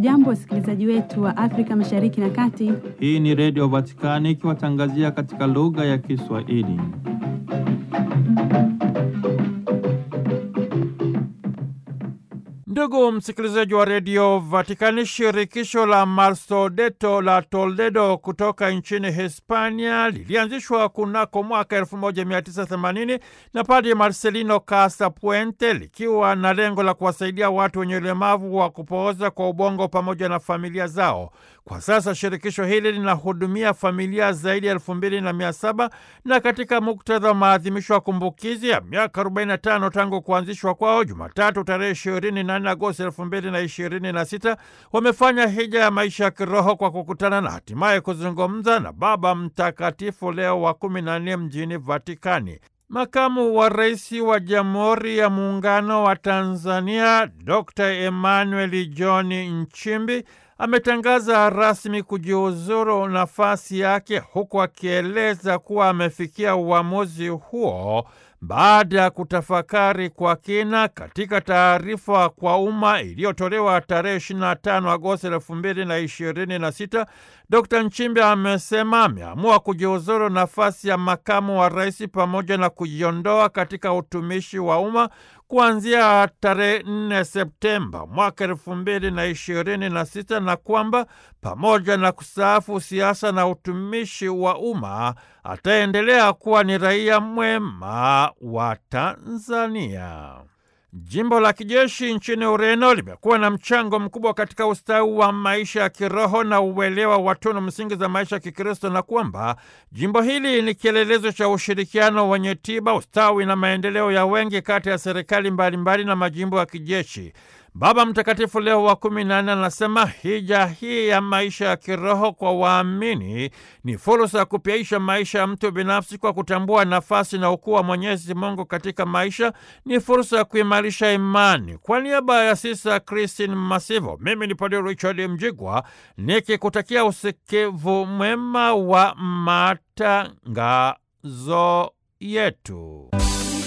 Hamjambo, wasikilizaji wetu wa Afrika Mashariki na Kati. Hii ni Redio Vatikani ikiwatangazia katika lugha ya Kiswahili. Ndugu msikilizaji wa redio Vatikani, shirikisho la Marsodeto la Toledo kutoka nchini Hispania lilianzishwa kunako mwaka 1980 na Padre Marcelino Casapuente likiwa na lengo la kuwasaidia watu wenye ulemavu wa kupooza kwa ubongo pamoja na familia zao. Kwa sasa shirikisho hili linahudumia familia zaidi ya elfu mbili na mia saba na katika muktadha wa maadhimisho ya kumbukizi ya miaka 45 tangu kuanzishwa kwao, Jumatatu tarehe 24 Agosti 2026 wamefanya hija ya maisha ya kiroho kwa kukutana na hatimaye kuzungumza na Baba Mtakatifu Leo wa 14 mjini Vatikani. Makamu wa rais wa Jamhuri ya Muungano wa Tanzania Dr. Emmanuel John Nchimbi ametangaza rasmi kujiuzuru nafasi yake huku akieleza kuwa amefikia uamuzi huo baada ya kutafakari kwa kina. Katika taarifa kwa umma iliyotolewa tarehe 25 Agosti 2026, Dr. Nchimbi amesema ameamua kujiuzuru nafasi ya makamu wa rais pamoja na kujiondoa katika utumishi wa umma kuanzia tarehe 4 Septemba mwaka elfu mbili na ishirini na sita na kwamba pamoja na kustaafu siasa na utumishi wa umma ataendelea kuwa ni raia mwema wa Tanzania. Jimbo la kijeshi nchini Ureno limekuwa na mchango mkubwa katika ustawi wa maisha ya kiroho na uelewa wa tunu msingi za maisha ya Kikristo na kwamba jimbo hili ni kielelezo cha ushirikiano wenye tiba, ustawi na maendeleo ya wengi kati ya serikali mbalimbali na majimbo ya kijeshi. Baba Mtakatifu Leo wa kumi na nne anasema hija hii ya maisha ya kiroho kwa waamini ni fursa ya kupyaisha maisha ya mtu binafsi kwa kutambua nafasi na ukuu wa Mwenyezi Mungu katika maisha. Ni fursa ya kuimarisha imani. Kwa niaba ya Sisa Christine Masivo, mimi ni Padre Richard Mjigwa nikikutakia usikivu mwema wa matangazo yetu.